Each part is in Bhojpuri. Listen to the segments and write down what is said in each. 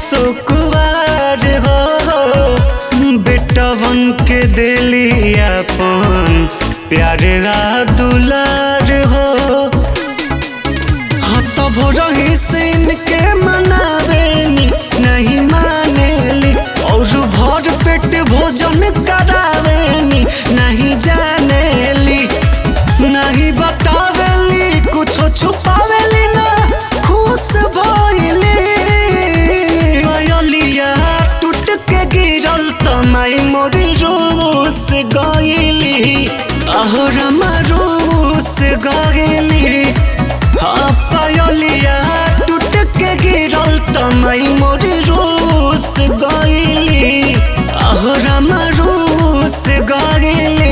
सुकुवार हो बेटवन के दिली अपन प्यारा दुलार हो हाँ तब रही से इनके मनावेनी नहीं मानेली और भर पेट भोजन करावेनी नहीं जानेली नहीं बतावेली कुछो छुपावेली ना खुश भइली अयलिया टूट के गिरल तमाई मोरी रोस गइली अहरमा रोस गइली हाँ पायलिया टूट के गिरल तमाई मोरी रोस गइली अहरमा रोस गइली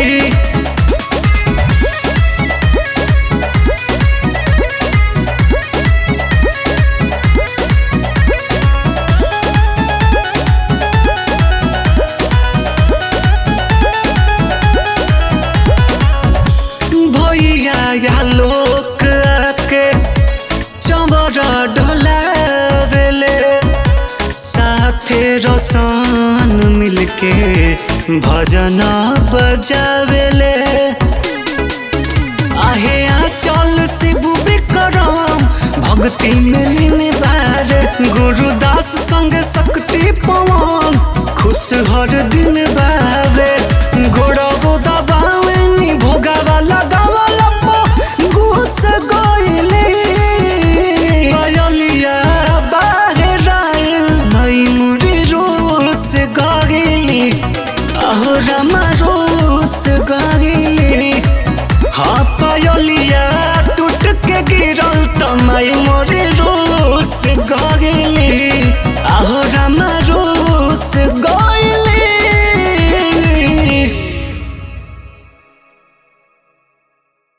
भैया या लोक आके चमर ढोलावेले साथे रसन मिलके भजन बजावेले आहे चल शिव विक्रम भक्ति मिलिन बार गुरुदास संग शक्ति पवन खुश हर दिन